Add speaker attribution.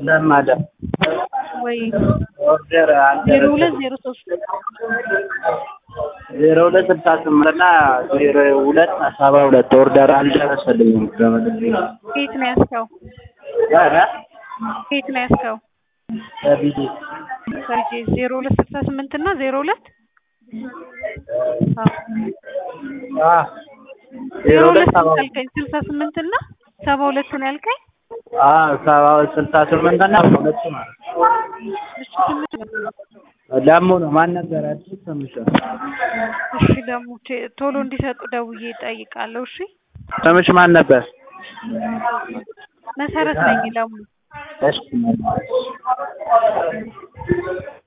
Speaker 1: ለማዳ
Speaker 2: ወይ
Speaker 1: ኦርደር
Speaker 2: ዜሮ ሁለት ዜሮ ሶስት
Speaker 1: ዜሮ ሁለት ስልሳ ስምንት እና ዜሮ ሁለት ሰባ ሁለት ኦርደር አልደረሰልኝም።
Speaker 2: ከየት ነው ያዝከው?
Speaker 1: ኧረ
Speaker 2: ከየት ነው ያዝከው?
Speaker 1: ከቢዲ
Speaker 2: ከልጄ ዜሮ ሁለት ስልሳ ስምንት እና ዜሮ ሁለት
Speaker 1: አ
Speaker 2: ዜሮ ሁለት ስንት ያልከኝ? ስልሳ ስምንት እና ሰባ ሁለት ነው ያልከኝ?
Speaker 1: አ ሰባ ስልሳ ስምንት እና ሁለት ማለት ነው።
Speaker 2: እሺ ስምንት
Speaker 1: ለሙ ነው ማን ነበር አዲስ ስምሽ?
Speaker 2: እሺ ደግሞ ቼ- ቶሎ እንዲሰጡ ደውዬ እጠይቃለሁ። እሺ
Speaker 1: ስምሽ ማን ነበር?
Speaker 2: መሰረት ነኝ ደግሞ
Speaker 1: እሺ